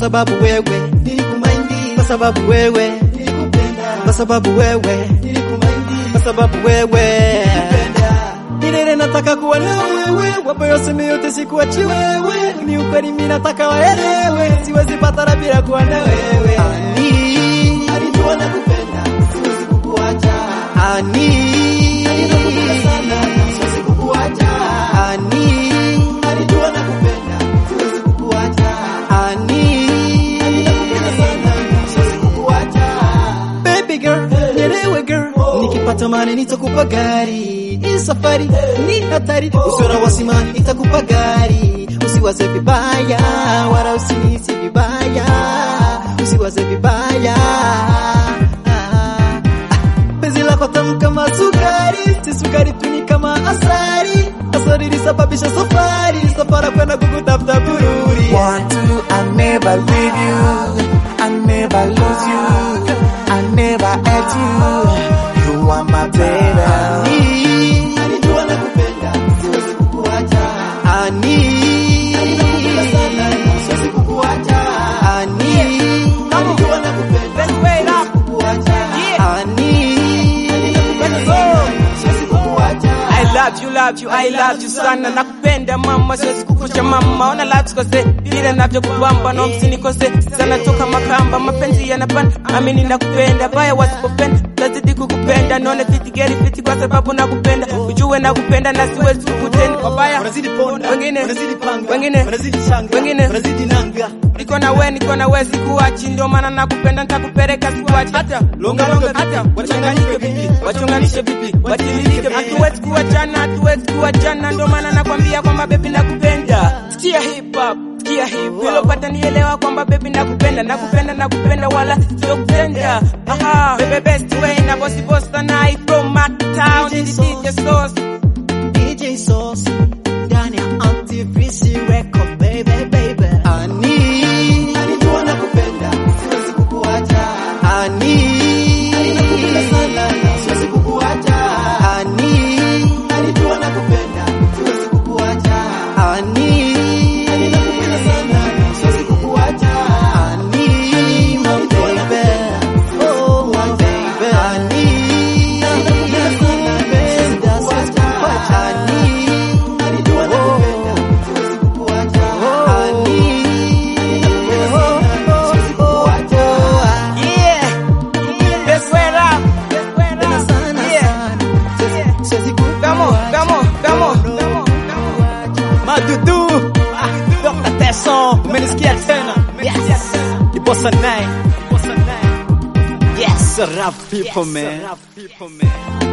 sababu wewe nilikumaindi, kwa sababu wewe nilikupenda, kwa sababu wewe nilikumaindi, kwa sababu wewe penda, Milele nataka kuwa na wewe, wapo yoseme yote sikuachi wewe, ni ukweli mimi nataka waelewe, siwezi pata bila kuwa na wewe. Ani, alijua nakupenda, siwezi kukuacha, ani, nakupenda sana, siwezi kukuacha, ani, alijua nakupenda, siwezi kukuacha, ani. nakupenda sana, siwezi kukuacha. Baby girl, nielewe girl, nikipata mali nitakupa gari. Hii safari ni hatari, usiona wasimani nitakupa gari. Usiwaze vibaya, wala usinisi vibaya, usiwaze vibaya. Ah, Penzi lako tamu kama sukari, si sukari tu ni kama asari. Asari ilisababisha safari, safari kwenda kukutafuta bururi. Want to, I never leave you. I never lose you. I never hurt you. You are my baby. Ani, Alijua nakupenda, siwezi kukuacha, ani, nakupenda sana, siwezi kukuacha, ani, alijua nakupenda, siwezi kukuacha, ani. siwezi kukuacha. I love you, love you, I love you sana nakupenda mama, siwezi kukucha mama, ona la tukose vile navyokubamba na msinikose sana toka makamba, mapenzi yanapanda, amini nakupenda, baya wasipopenda tazidi kukupenda, naone fiti geri fiti kwa sababu nakupenda, ujue nakupenda na siwezi kukutenda wabaya Wanazidi ponda, wengine wanazidi panga, wengine wanazidi shanga, wengine wanazidi nanga. niko na we niko na we sikuachi, ndio maana nakupenda nitakupeleka sikuachi, hata longa longa, hata wachanganyike vipi, wachonganishe vipi, watililike, hatuwezi kuachana, hatuwezi kuachana, ndio maana nakwambia kwamba baby nakupenda. Sikia hip hop sikia hip hop, pata nielewa kwamba baby nakupenda, nakupenda, nakupenda, wala sio kupenda. Aha, baby best way na bossy boss na I from my town, DJ DJ Sauce. DJ Sauce ndani ya Antivisi Record baby baby. Ani, Alijua nakupenda, siwezi kukuacha, ani, nakupenda sana, siwezi kukuacha, ani, alijua nakupenda, siwezi kukuacha, ani, nakupenda sana, siwezi kukuacha. ani, my baby. Oh, my baby. Ani, nakupenda, siwezi kukuacha. Ani, Alijua nakupenda, siwezi kukuacha, ani, siwezi kukuacha. Yeah, best way rap, best way Tena rap. sana Yeah. sana. Siwezi Come on, come on, come on, come on. Madudu Dr. Teso umenisikia tena yes Ibosa 9 yes rap people man